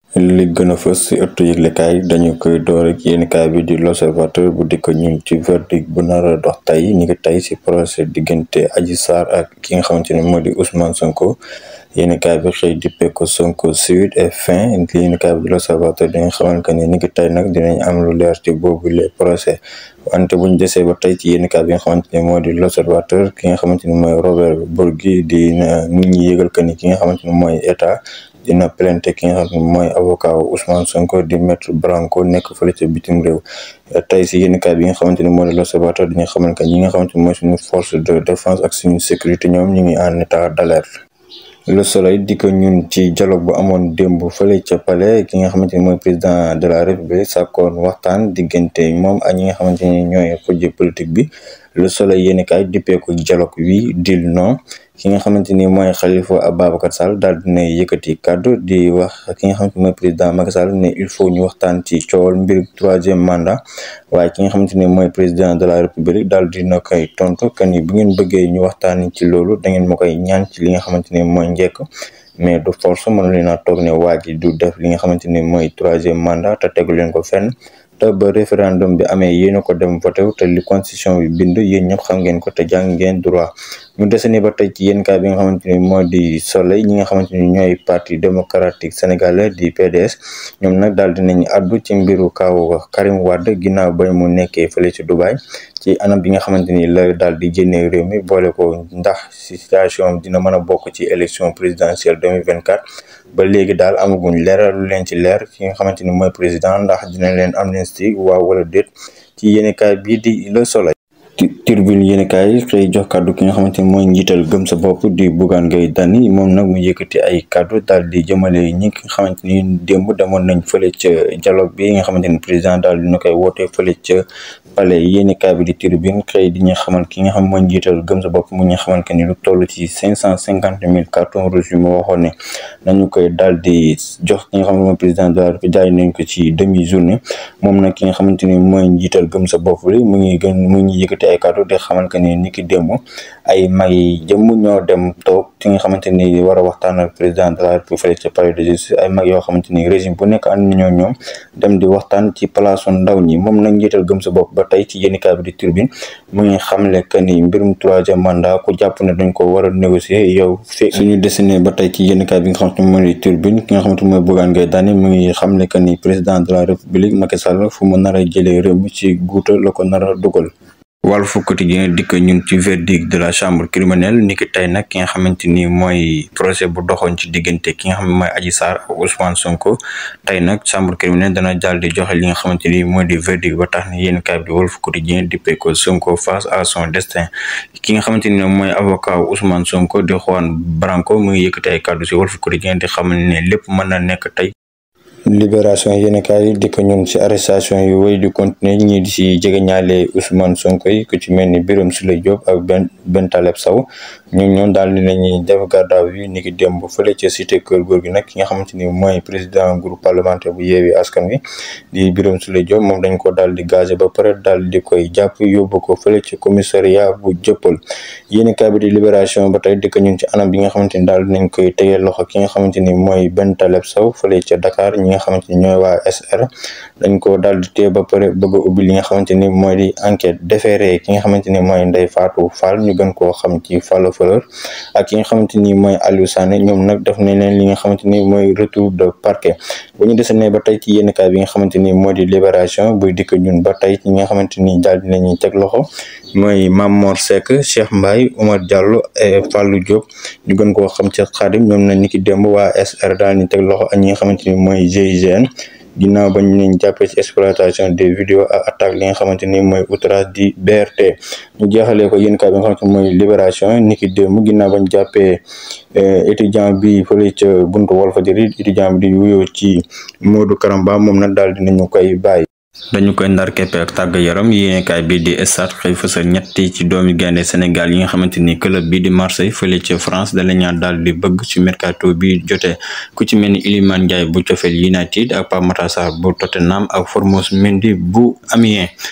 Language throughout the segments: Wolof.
li gën a fës ci ëttu yëglekaay dañu koy door ak yéenekaay bi di l'observateur bu dikk ñun ci verdict bu nar a dox tey ni ngi tey ci procès diggante Adji Sarr ak ki nga xamante ne moo di Ousmane Sonko yéenekaay bi xëy dippee ko Sonko suite et fin yéenekaay bi di l'observateur di nga xamante que ni ni ngi tey nag dinañ am lu leer ci boobu les procès wante buñ desee ba tey ci yéenekaay bi nga xamante ne moo di l'observateur ki nga xamante ni mooy Robert Bourgi di nit ñi yëgal que ni ki nga xamante ni mooy état dina plainte ki nga xam ne mooy avocat Ousmane Sonko di maître Branco nekk fële ca bitim réew tey si yéenekaay bi nga xamante ni moo di l'observateur dañu xamal que ñi nga xamante ni mooy suñu force de défense ak suñu sécurité ñoom ñu ngi en état d'alerte le soleil di ko ñun ci dialogue bu amoon démb fële ca palais ki nga xamante ni mooy président de la république sàkkoon waxtaan diggante moom ak ñi nga xamante ni ñooy xujje politique bi le soleil yéenekaay dippee ko dialogue oui deal non ki nga xamante ni mooy Khalifa Ababacar Sall daal dina yëkkati kàddu di wax ki nga xamante ni mooy président Macky Sall ne il faut ñu waxtaan ci coowal mbir troisième mandat waaye ki nga xamante ni mooy président de la république daal dina koy tontu que ni bu ngeen bëggee ñu waxtaan ci loolu da ngeen ma koy ñaan ci li nga xamante ni mooy njëkk mais du force mënu leen a toog ne waa ji du def li nga xamante ni mooy troisième mandat te tegu leen ko fenn te ba référendum bi amee yéen a ko dem voté te li constitution bi bind yéen ñëpp xam ngeen ko te jàng ngeen droit ñu dese ni ba tey ci yéen kaay bi nga xamante ni moo di soleil ñi nga xamante ni ñooy parti démocratique sénégalais di PDS ñoom nag daal dinañ addu ci mbiru kaw Karim Wade ginnaaw ba mu nekkee fële ci Dubaï ci anam bi nga xamante ni la daal di génnee réew mi boole ko ndax situation dina mën a bokk ci élection présidentielle 2024 ba léegi daal amaguñ leeral lu leen ci leer ki nga xamante ni mooy président ndax dina leen amnistie waaw wala déet ci yéenekaay bii di Le Soleil turbine yéenekaay xëy jox kàddu ki nga xamante ni mooy njiital gëm sa bopp di Bougane Gueye Dany moom nag mu yëkkati ay kàddu daal di jëmale ñi nga xamante ni démb demoon nañ fële ca dialogue bi nga xamante ni président daal dina koy woote fële ca palais yéenekaay bi di turbine xëy di ñu xamal ki nga xam mooy njiital gëm sa bopp mu ñu xamal que ni lu toll ci cinq cent cinquante mille cartons rouges yu ma waxoon ne nañu koy daal di jox ki nga xam ne mooy président de la République jaay nañ ko ci demi journée moom nag ki nga xamante ni mooy njiital gëm sa bopp li mu ngi gën mu ngi yëkkati ay kàddu di xamal que ni ni ki démb ay mag yi jëmm ñoo dem toog ki nga xamante ni war a waxtaan ak président de la République fële ca palais de justice ay mag yoo xamante ni régime bu nekk ànd nañoo ñoom dem di waxtaan ci palaasu ndaw ñi moom nag njiital gëm sa bopp ba tey ci yéenekaay bi di turbine mu ngi xamle que ni mbirum troisième mandat ku jàpp ne dañ ko war a négocier yow fekk suñu dessiné ba tey ci yéenekaay bi nga xamante ni mooy turbine ki nga xamante ni mooy Bougane Gueye Dany mu ngi xamle que ni président de la République Macky Sall fu mu nar a jëlee réew mi ci guuta la ko nar a dugal Walf Quotidien dikk ñun ci verdict de la chambre criminelle niki tey nag ki nga xamante ni mooy procès bu doxoon ci diggante ki nga xam ne mooy Adji Sarr ak Ousmane Sonko tey nag chambre criminelle dana daal di joxe li nga xamante ni mooy di verdict ba tax ne yéen kaay bi Walf Quotidien dippee ko Sonko face à son destin ki nga xamante ni mooy avocat Ousmane Sonko di Juan Branco mu ngi yëkkati ay kàddu si Walf Quotidien di xam ne lépp mën na nekk tey libération yéenekaay yi di ko ñun ci arrestation yi wéy di continuer ñii di ci jege ñaale Ousmane Sonko yi ku ci mel ni Birame Souleye Diop ak Ben Ben Taleb Sow ñoom ñoom daal di nañuy def garde à vue ni ki démb fële ca cité Kër Góor gi nag ki nga xamante ni mooy président groupe parlementaire bu Yewwi Askan Wi di Birame Souleye Diop moom dañ ko daal di gazé ba pare daal di koy jàpp yóbbu ko fële ci commissariat bu jëppal yéenekaay bi di libération ba tey di ko ñun ci anam bi nga xamante ni daal dinañ koy tegee loxo ki nga xamante ni mooy Ben Taleb Sow fële ca Dakar ñi nga xamante ni ñooy waa SR dañ ko daal di téye ba pare bëgg a ubbi li nga xamante ni mooy di enquête déféré ki nga xamante ni mooy Ndeye Fatou Fall ñu gën koo xam ci Fall Fleur ak ki nga xamante ni mooy Aliou Sané ñoom nag def nañ leen li nga xamante ni mooy retour de parquet bu ñu desee ba tey ci yéenekaay bi nga xamante ni moo di libération buy dikk ñun ba tey ci nga xamante ni daal dinañuy teg loxo mooy Mamor Seck Cheikh Mbaye Omar Diallo et Fallou Diop ñu gën koo xam ci Xaadim ñoom na ni ki démb waa SR daal ñu teg loxo ak ñi nga xamante ni mooy GIGN ginnaaw ba ñu leen jàppee ci exploitation des vidéos ak attaque li nga xamante ni mooy outrage di BRT ñu jeexalee ko yéen kaay bi nga xamante ni mooy libération ni ki démb ginnaaw ba ñu jàppee étudiant bi fële ca buntu Walfadjri étudiant bi di wuyoo ci Modou Karamba moom nag daal dinañu koy bàyyi dañu koy ndar keppe ak tàgg yaram yéenekaay bi di Stades xëy fësal ñetti ci doomi gaynde Sénégal yi nga xamante ni club bi di Marseille fële ca France da lañu daal di bëgg ci mercato bi jotee ku ci mel ni Iliman Ndiaye bu Sheffield United ak Pape Matar Sarr bu Tottenham ak Formose Mendy bu Amiens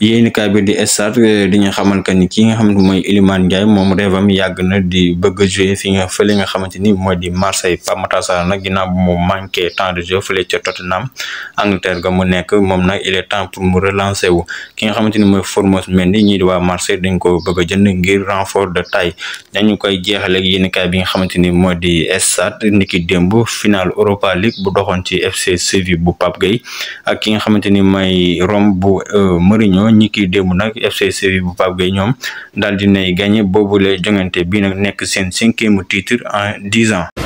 yéenekaay bi di Stades di ñu xamal que ni ki nga xamante mooy Iliman Ndiaye moom rêvam yàgg na di bëgg a jouer fi nga fële nga xamante ni mooy di Marseille Pape Matar Sarr nag ginnaaw bu mu manqué temps de jeu fële ca Tottenham Angleterre ga mu nekk moom nag il est temps pour mu relancer wu ki nga xamante ni mooy Formose Mendy ñii di waa Marseille dañ ko bëgg a jënd ngir renfort de taille dañu koy jeexale ak yéenekaay bi nga xamante ni moo di Stades niki démb final Europa League bu doxoon ci FC Séville bu Pape Gueye ak ki nga xamante ni mooy Rome bu Mourinho ñi ki démb nag FC Séville bu Pape Gueye ñoom daal dinay gagné boobule jongante bi nag nekk seen cinquième titre en dix ans